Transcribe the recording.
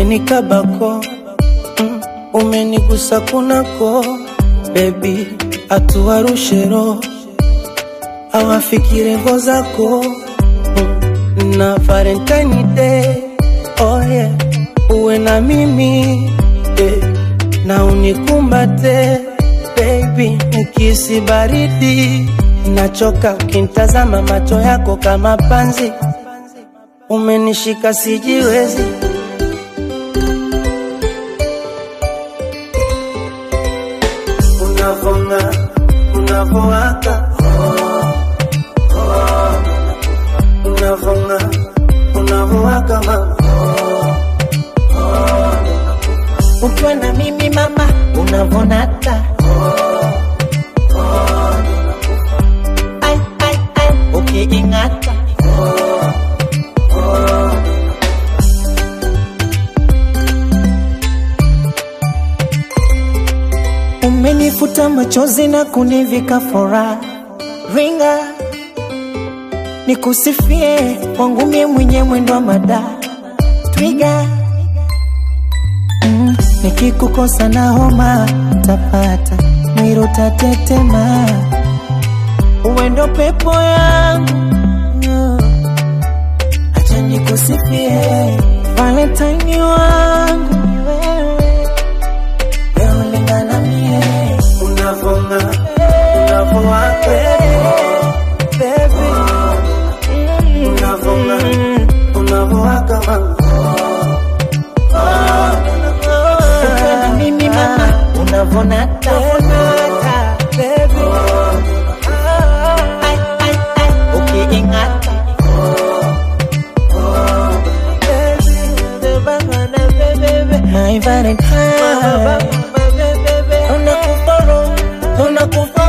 umenikabako mm, umenigusa kunako bebi atuwarushero awafikire ngo zako mm, na Valentine Day oh yeah, uwe na mimi eh, na unikumbate baby, nikisi baridi nachoka ukintazama macho yako kama panzi, umenishika sijiwezi unavonga unavowaka unavonga unavowaka mama ukiwa na mimi mama unavonata Ai, ai, ai, ukiing'ata umenifuta machozi na kunivika furaha ringa nikusifie kwangu mie mwenye mwendo wa mada twiga mm, nikikukosa na homa tapata mwiro tatetema uwendo pepo yangu mm, acha nikusifie valentine wangu ni wewe wewe ulingana mie unavonga unavowaka baby unavonga unavowaka mama ukiwa na mimi mama unavonata baby Ai, ai, ai, ukiing'ata My Valentine Unakufa roho, unakufa